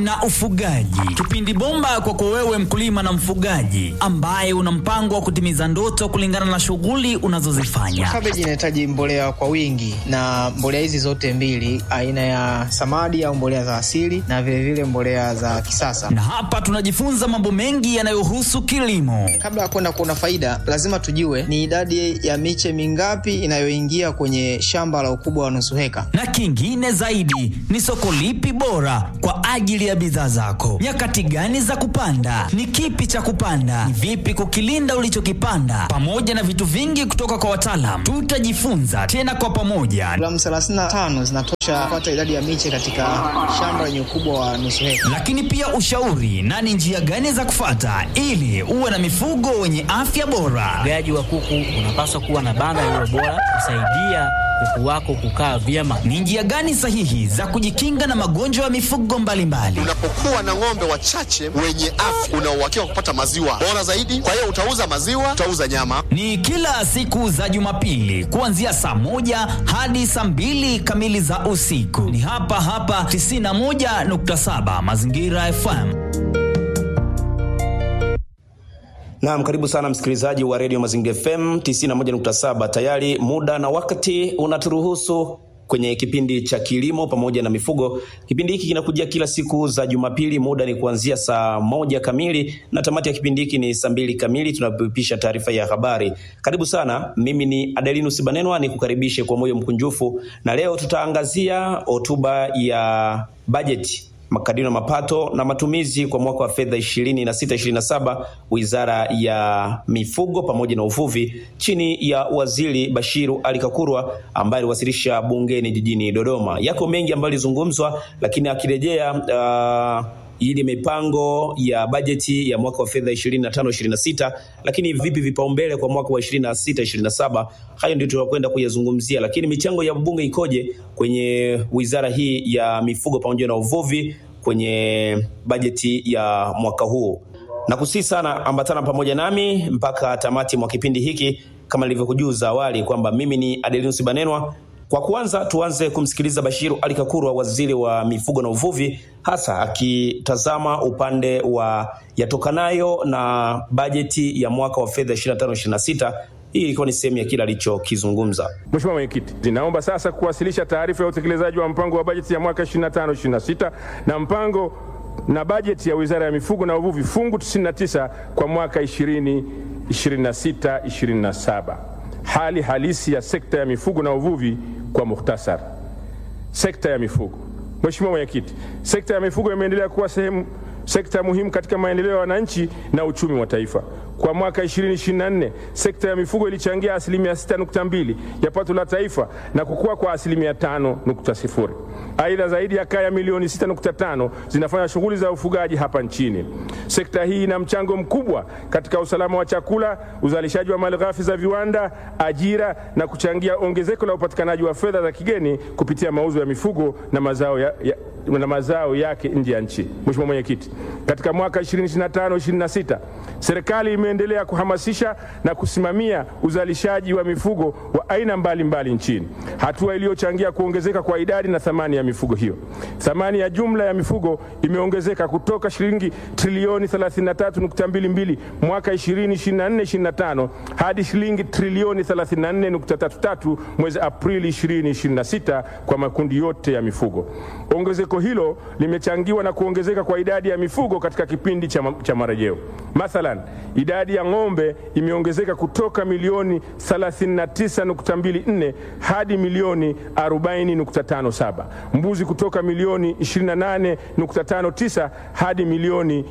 na ufugaji, kipindi bomba kwako wewe mkulima na mfugaji ambaye una mpango wa kutimiza ndoto kulingana na shughuli unazozifanya. Kabeji inahitaji mbolea kwa wingi, na mbolea hizi zote mbili, aina ya samadi au mbolea za asili na vilevile vile mbolea za kisasa. Na hapa tunajifunza mambo mengi yanayohusu kilimo. Kabla ya kwenda kuona faida, lazima tujue ni idadi ya miche mingapi inayoingia kwenye shamba la ukubwa wa nusu heka, na kingine zaidi ni soko lipi bora kwa ajili ya bidhaa zako, nyakati gani za kupanda, ni kipi cha kupanda, ni vipi kukilinda ulichokipanda, pamoja na vitu vingi kutoka kwa wataalam. Tutajifunza tena kwa pamoja. Gramu 35 zinatosha kupata idadi ya miche katika shamba lenye ukubwa wa nusu heka. Lakini pia ushauri na ni njia gani za kufata ili uwe na mifugo wenye afya bora. Ufugaji wa kuku unapaswa kuwa na banda lililo bora kusaidia kuku wako kukaa vyema. Ni njia gani sahihi za kujikinga na magonjwa ya mifugo mbalimbali? Unapokuwa na ng'ombe wachache wenye afya, una uhakika wa kupata maziwa bora zaidi. Kwa hiyo utauza maziwa, utauza nyama. Ni kila siku za Jumapili kuanzia saa moja hadi saa mbili kamili za usiku. Ni hapa hapa 91.7 Mazingira FM. Naam, karibu sana msikilizaji wa redio Mazingira FM 91.7. Tayari muda na wakati unaturuhusu kwenye kipindi cha kilimo pamoja na mifugo. Kipindi hiki kinakujia kila siku za Jumapili, muda ni kuanzia saa moja kamili na tamati ya kipindi hiki ni saa mbili kamili, tunapopisha taarifa ya habari. Karibu sana, mimi ni Adelinus Banenwa, ni kukaribishe kwa moyo mkunjufu, na leo tutaangazia hotuba ya bajeti makadirio ya mapato na matumizi kwa mwaka wa fedha 26 27 Wizara ya Mifugo pamoja na Uvuvi chini ya Waziri Bashiru Ali Kakurwa ambaye aliwasilisha bungeni jijini Dodoma. Yako mengi ambayo yalizungumzwa, lakini akirejea uh, ili mipango ya bajeti ya mwaka wa fedha 25 26, lakini vipi vipaumbele kwa mwaka wa 26 27, hayo ndio tutakwenda kuyazungumzia. Lakini michango ya bunge ikoje kwenye wizara hii ya mifugo pamoja na uvuvi kwenye bajeti ya mwaka huu? Na kusii sana, ambatana pamoja nami mpaka tamati mwa kipindi hiki, kama nilivyokujuza awali kwamba mimi ni Adelinus Banenwa. Kwa kwanza tuanze kumsikiliza Bashiru Ali Kakurwa, waziri wa mifugo na uvuvi, hasa akitazama upande wa yatokanayo na bajeti ya mwaka wa fedha 25 26. Hii ilikuwa ni sehemu ya kile alichokizungumza. Mheshimiwa Mwenyekiti, naomba sasa kuwasilisha taarifa ya utekelezaji wa mpango wa bajeti ya mwaka 25 26 na mpango na bajeti ya Wizara ya Mifugo na Uvuvi fungu 99 kwa mwaka 20 26 27. Hali halisi ya sekta ya mifugo na uvuvi kwa muhtasari. Sekta ya mifugo. Mheshimiwa Mwenyekiti, sekta ya mifugo imeendelea kuwa sehemu sekta muhimu katika maendeleo ya wananchi na uchumi wa taifa. Kwa mwaka 2024 sekta ya mifugo ilichangia asilimia 6.2 ya pato la taifa na kukua kwa asilimia 5.0. Aidha, zaidi ya kaya milioni 6.5 zinafanya shughuli za ufugaji hapa nchini. Sekta hii ina mchango mkubwa katika usalama wa chakula, uzalishaji wa malighafi za viwanda, ajira na kuchangia ongezeko la upatikanaji wa fedha za kigeni kupitia mauzo ya mifugo na mazao, ya, ya, na mazao yake nje ya nchi. Mheshimiwa Mwenyekiti, katika mwaka 2025 26 serikali imeendelea kuhamasisha na kusimamia uzalishaji wa mifugo wa aina mbalimbali mbali nchini, hatua iliyochangia kuongezeka kwa idadi na thamani ya mifugo hiyo. Thamani ya jumla ya mifugo imeongezeka kutoka shilingi trilioni 33.22 mwaka 2024/25 hadi shilingi trilioni 34.33 mwezi Aprili 2026 kwa makundi yote ya mifugo. Ongezeko hilo limechangiwa na kuongezeka kwa idadi ya mifugo katika kipindi cha, ma cha marejeo. Mathalan, idadi ya ng'ombe imeongezeka kutoka milioni 39.24 hadi milioni 40.57, mbuzi kutoka milioni 28.59 hadi milioni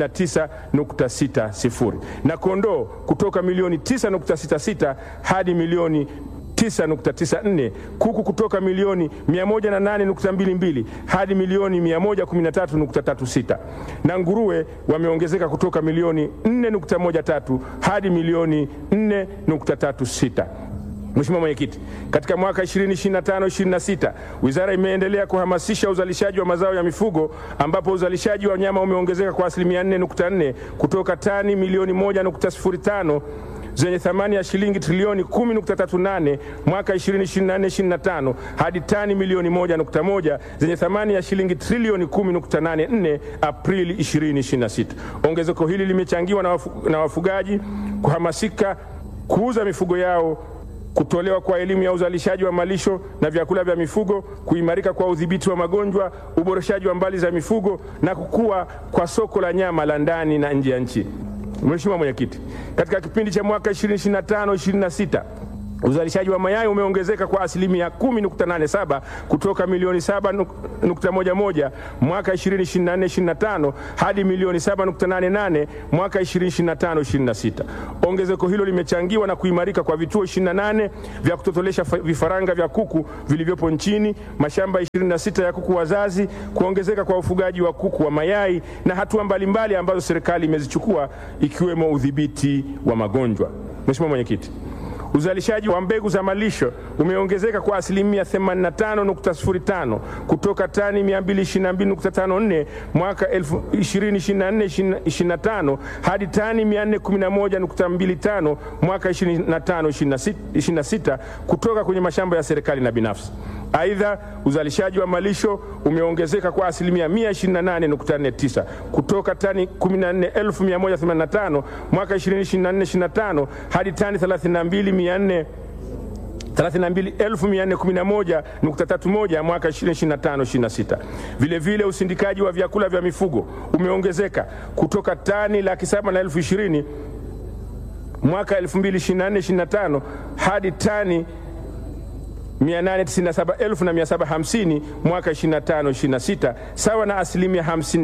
29.60 na kondoo kutoka milioni 9.66 hadi milioni 9.94, kuku kutoka milioni 108.22 hadi milioni 113.36 na nguruwe wameongezeka kutoka milioni 4.13 hadi milioni 4.36. Mheshimiwa Mwenyekiti, katika mwaka 2025-26 wizara imeendelea kuhamasisha uzalishaji wa mazao ya mifugo ambapo uzalishaji wa nyama umeongezeka kwa asilimia 4.4 kutoka tani milioni 1.05 zenye thamani ya shilingi trilioni 10.38 mwaka 2024/25 hadi tani milioni 1.1 zenye thamani ya shilingi trilioni 10.84 Aprili 2026. Ongezeko hili limechangiwa na, wafu, na wafugaji kuhamasika kuuza mifugo yao kutolewa kwa elimu ya uzalishaji wa malisho na vyakula vya mifugo, kuimarika kwa udhibiti wa magonjwa, uboreshaji wa mbali za mifugo na kukua kwa soko la nyama la ndani na nje ya nchi. Mheshimiwa Mwenyekiti, katika kipindi cha mwaka 2025-26 uzalishaji wa mayai umeongezeka kwa asilimia 10.87 kutoka milioni 7.11 mwaka 2024-25 hadi milioni 7.88 mwaka 2025-26. Ongezeko hilo limechangiwa na kuimarika kwa vituo 28 vya kutotolesha vifaranga vya kuku vilivyopo nchini, mashamba 26 ya kuku wazazi, kuongezeka kwa ufugaji wa kuku wa mayai na hatua mbalimbali ambazo serikali imezichukua ikiwemo udhibiti wa magonjwa. Mheshimiwa Mwenyekiti, Uzalishaji wa mbegu za malisho umeongezeka kwa asilimia 85.05 kutoka tani 222.54 mwaka 2024/25 hadi tani 411.25 mwaka 25/26 kutoka kwenye mashamba ya serikali na binafsi. Aidha, uzalishaji wa malisho umeongezeka kwa asilimia 128.49 kutoka tani 14185 mwaka 2024/25 hadi tani 32 32411.31 mwaka 2025-26. Vile vile usindikaji wa vyakula vya mifugo umeongezeka kutoka tani laki saba na elfu ishirini mwaka 2024-25 hadi tani 897,750 mwaka 25-26 sawa na asilimia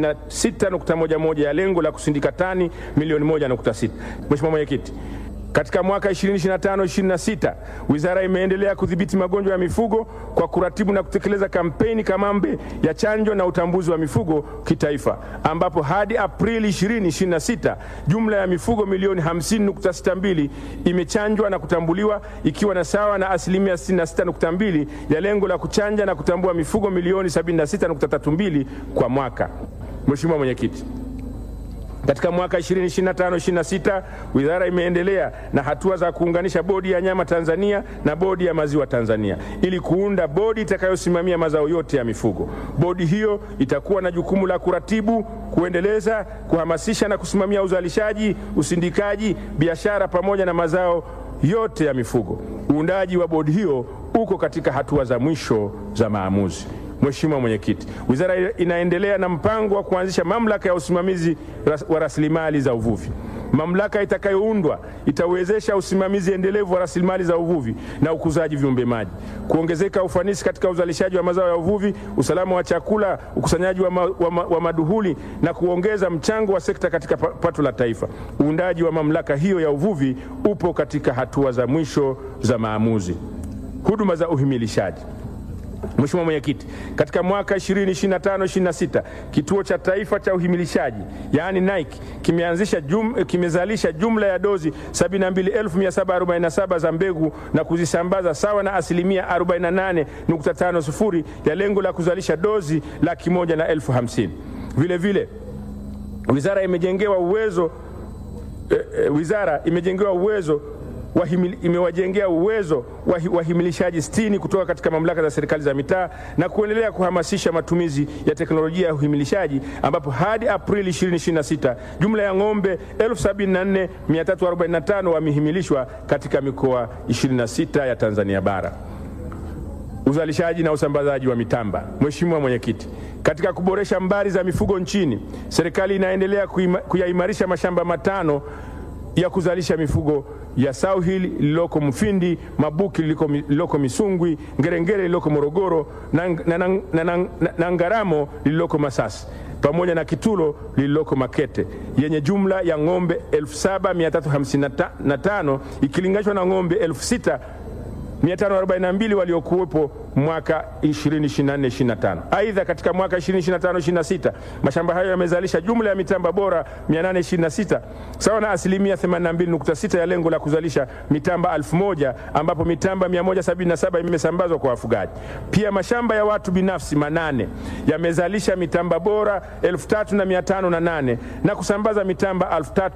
56.11 ya lengo la kusindika tani milioni 1.6. Mheshimiwa Mwenyekiti, katika mwaka 2025-26 wizara imeendelea kudhibiti magonjwa ya mifugo kwa kuratibu na kutekeleza kampeni kamambe ya chanjo na utambuzi wa mifugo kitaifa, ambapo hadi Aprili 2026 jumla ya mifugo milioni 50.62 imechanjwa na kutambuliwa ikiwa na sawa na asilimia 66.2 ya lengo la kuchanja na kutambua mifugo milioni 76.32 kwa mwaka. Mheshimiwa Mwenyekiti, katika mwaka 2025-26 wizara imeendelea na hatua za kuunganisha bodi ya nyama Tanzania na bodi ya maziwa Tanzania ili kuunda bodi itakayosimamia mazao yote ya mifugo. Bodi hiyo itakuwa na jukumu la kuratibu, kuendeleza, kuhamasisha na kusimamia uzalishaji, usindikaji, biashara pamoja na mazao yote ya mifugo. Uundaji wa bodi hiyo uko katika hatua za mwisho za maamuzi. Mheshimiwa Mwenyekiti, wizara inaendelea na mpango wa kuanzisha mamlaka ya usimamizi wa rasilimali za uvuvi. Mamlaka itakayoundwa itawezesha usimamizi endelevu wa rasilimali za uvuvi na ukuzaji viumbe maji, kuongezeka ufanisi katika uzalishaji wa mazao ya uvuvi, usalama wa chakula, ukusanyaji wa, ma, wa, ma, wa maduhuli na kuongeza mchango wa sekta katika pato la taifa. Uundaji wa mamlaka hiyo ya uvuvi upo katika hatua za mwisho za maamuzi. Huduma za uhimilishaji Mheshimiwa Mwenyekiti, katika mwaka 2025-26 kituo cha taifa cha uhimilishaji yaani NAIC kimeanzisha jum, kimezalisha jumla ya dozi 72747 za mbegu na kuzisambaza sawa na asilimia 48.50 ya lengo la kuzalisha dozi laki moja na elfu hamsini. Vile vile wizara imejengewa uwezo eh, eh, wizara imejengewa uwezo Wahimili, imewajengea uwezo wahimilishaji sitini kutoka katika mamlaka za serikali za mitaa na kuendelea kuhamasisha matumizi ya teknolojia ya uhimilishaji ambapo hadi Aprili 2026 jumla ya ng'ombe 74345 wamehimilishwa katika mikoa 26 ya Tanzania bara. Uzalishaji na usambazaji wa mitamba. Mheshimiwa Mwenyekiti, katika kuboresha mbari za mifugo nchini, serikali inaendelea kuyaimarisha mashamba matano ya kuzalisha mifugo ya South Hill lililoko Mfindi, Mabuki lililoko Misungwi, Ngerengere lililoko Morogoro na, na, na, na, na, na Ngaramo lililoko Masasi pamoja na Kitulo lililoko Makete yenye jumla ya ng'ombe 7355 ikilinganishwa na ng'ombe 6542 waliokuwepo mwaka 2024-2025. Aidha, katika mwaka 2025-2026 mashamba hayo yamezalisha jumla ya mitamba bora 826 sawa na asilimia 82.6 ya lengo la kuzalisha mitamba 1000 ambapo mitamba 177 imesambazwa kwa wafugaji. Pia mashamba ya watu binafsi manane yamezalisha mitamba bora 3508 na kusambaza mitamba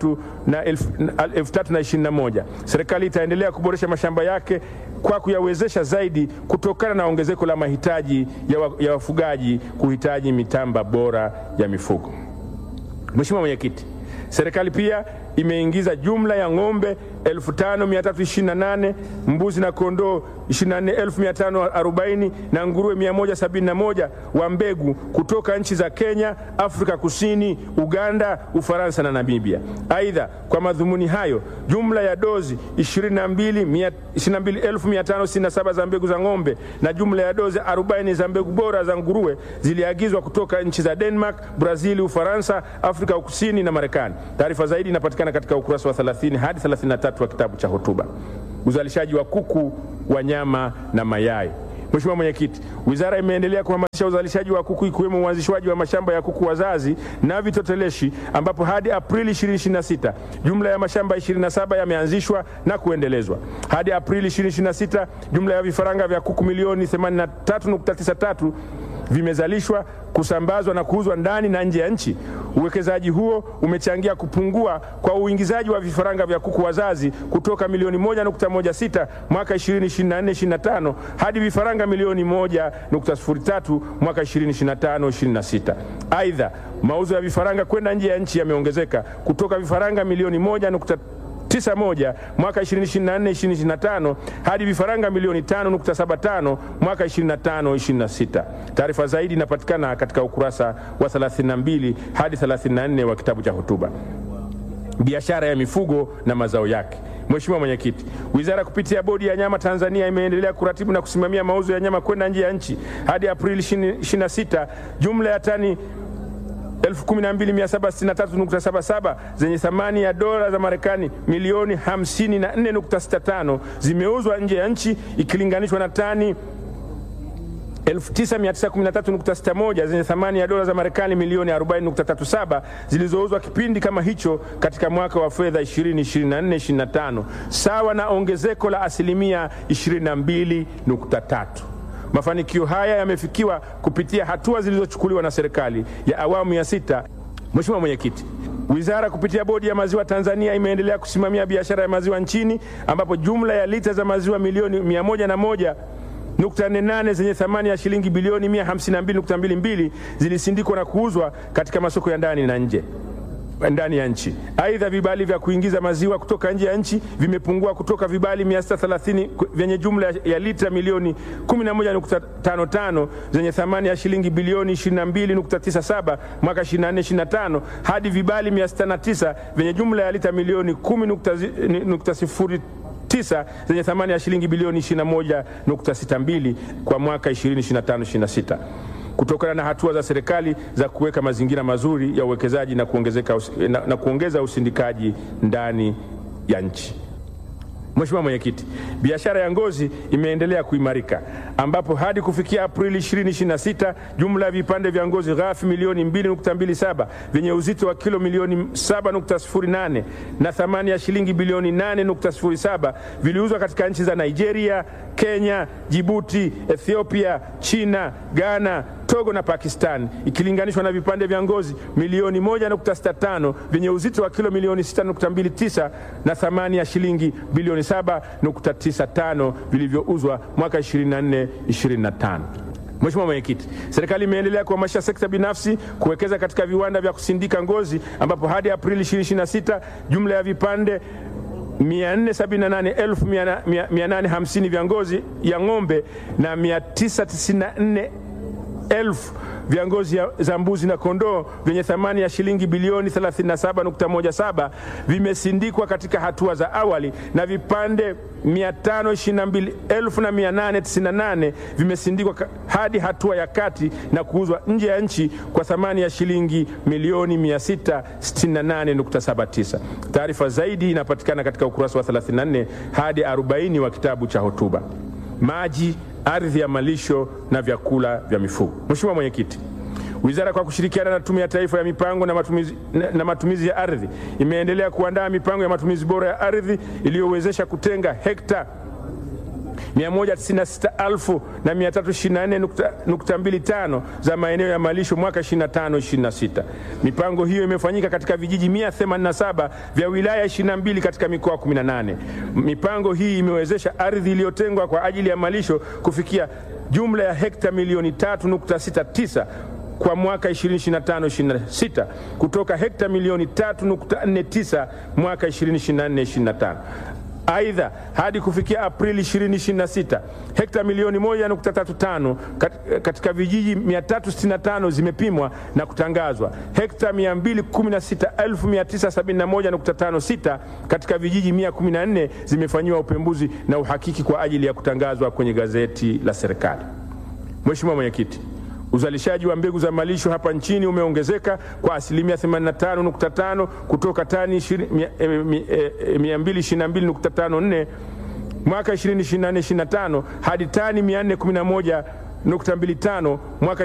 3021. Serikali itaendelea kuboresha mashamba yake kwa kuyawezesha zaidi kutokana na ongezeko la mahitaji ya, wa, ya wafugaji kuhitaji mitamba bora ya mifugo. Mheshimiwa Mwenyekiti, serikali pia imeingiza jumla ya ng'ombe 5328 mbuzi na kondoo 24540 na nguruwe 171 wa mbegu kutoka nchi za Kenya, Afrika Kusini, Uganda, Ufaransa na Namibia. Aidha, kwa madhumuni hayo, jumla ya dozi 22567 za mbegu za ng'ombe na jumla ya dozi 40 za mbegu bora za nguruwe ziliagizwa kutoka nchi za Denmark, Brazil, Ufaransa, Afrika Kusini na Marekani. Taarifa zaidi inapatikana katika ukurasa wa 30 hadi 33 wa kitabu cha hotuba. Uzalishaji wa kuku wa nyama na mayai. Mheshimiwa Mwenyekiti, wizara imeendelea kuhamasisha uzalishaji wa kuku ikiwemo uanzishwaji wa mashamba ya kuku wazazi na vitoteleshi ambapo hadi Aprili 2026 jumla ya mashamba 27 yameanzishwa na kuendelezwa. Hadi Aprili 2026 jumla ya vifaranga vya kuku milioni 83.93 vimezalishwa kusambazwa na kuuzwa ndani na nje ya nchi. Uwekezaji huo umechangia kupungua kwa uingizaji wa vifaranga vya kuku wazazi kutoka milioni 1.16 mwaka 2024-2025 hadi vifaranga milioni 1.03 mwaka 2025-2026. Aidha, mauzo ya vifaranga kwenda nje ya nchi yameongezeka kutoka vifaranga milioni 1 91 mwaka 2024-2025 hadi vifaranga milioni 5.75 mwaka 25-26. Taarifa zaidi inapatikana katika ukurasa wa 32 hadi 34 wa kitabu cha hotuba. Biashara ya mifugo na mazao yake. Mheshimiwa Mwenyekiti, wizara kupitia bodi ya nyama Tanzania imeendelea kuratibu na kusimamia mauzo ya nyama kwenda nje ya nchi. Hadi Aprili 26 jumla ya tani 12763.77 zenye thamani ya dola za Marekani milioni 54.65 zimeuzwa nje ya nchi ikilinganishwa na tani 9913.61 zenye thamani ya dola za Marekani milioni 40.37 zilizouzwa kipindi kama hicho katika mwaka wa fedha 2024-2025 sawa na ongezeko la asilimia 22.3. Mafanikio haya yamefikiwa kupitia hatua zilizochukuliwa na serikali ya awamu ya sita. Mheshimiwa Mwenyekiti, wizara kupitia bodi ya maziwa Tanzania imeendelea kusimamia biashara ya maziwa nchini ambapo jumla ya lita za maziwa milioni 101 nukta nne nane zenye thamani ya shilingi bilioni 152.22 zilisindikwa na kuuzwa katika masoko ya ndani na nje ndani ya nchi. Aidha, vibali vya kuingiza maziwa kutoka nje ya nchi vimepungua kutoka vibali 630 vyenye jumla ya lita milioni 11.55 zenye thamani ya shilingi bilioni 22.97 mwaka 24/25 hadi vibali 609 vyenye jumla ya lita milioni 10.0 tisa zenye thamani ya shilingi bilioni 21.62 kwa mwaka 2025-26 kutokana na hatua za serikali za kuweka mazingira mazuri ya uwekezaji na, kuongezeka, na, na kuongeza usindikaji ndani ya nchi. Mheshimiwa Mwenyekiti, biashara ya ngozi imeendelea kuimarika ambapo hadi kufikia Aprili 2026 jumla ya vipande vya ngozi ghafi milioni 2.27 vyenye uzito wa kilo milioni 7.08 na thamani ya shilingi bilioni 8.07 viliuzwa katika nchi za Nigeria, Kenya, Jibuti, Ethiopia, China, Ghana, Togo na Pakistan ikilinganishwa na vipande vya ngozi milioni 1.65 vyenye uzito wa kilo milioni 6.29 na thamani ya shilingi bilioni 7.95 vilivyouzwa mwaka 24 25. Mheshimiwa Mwenyekiti, serikali imeendelea kuhamasisha sekta binafsi kuwekeza katika viwanda vya kusindika ngozi ambapo hadi Aprili 2026 jumla ya vipande 478,850 vya ngozi ya ng'ombe na 994 elfu vya ngozi za mbuzi na kondoo vyenye thamani ya shilingi bilioni 37.17 vimesindikwa katika hatua za awali na vipande 522,898 vimesindikwa hadi hatua ya kati na kuuzwa nje ya nchi kwa thamani ya shilingi milioni 668.79. Taarifa zaidi inapatikana katika ukurasa wa 34 hadi 40 wa kitabu cha hotuba. Maji ardhi ya malisho na vyakula vya mifugo. Mheshimiwa Mwenyekiti, Wizara kwa kushirikiana na Tume ya Taifa ya Mipango na Matumizi, na, na matumizi ya Ardhi imeendelea kuandaa mipango ya matumizi bora ya ardhi iliyowezesha kutenga hekta 196,324.25 za maeneo ya malisho mwaka 25-26. Mipango hiyo imefanyika katika vijiji 187 vya wilaya 22 katika mikoa 18. Mipango hii imewezesha ardhi iliyotengwa kwa ajili ya malisho kufikia jumla ya hekta milioni 3.69 kwa mwaka 2025-26 kutoka hekta milioni 3.49 mwaka 2024-25. Aidha, hadi kufikia Aprili 2026 hekta milioni 1.35 katika vijiji 365 zimepimwa na kutangazwa. Hekta 216,971.56 katika vijiji 114 zimefanyiwa upembuzi na uhakiki kwa ajili ya kutangazwa kwenye gazeti la serikali. Mheshimiwa Mwenyekiti, Uzalishaji wa mbegu za malisho hapa nchini umeongezeka kwa asilimia 85.5 kutoka tani 222.54 mwaka 2024-2025 hadi tani 411.25 mwaka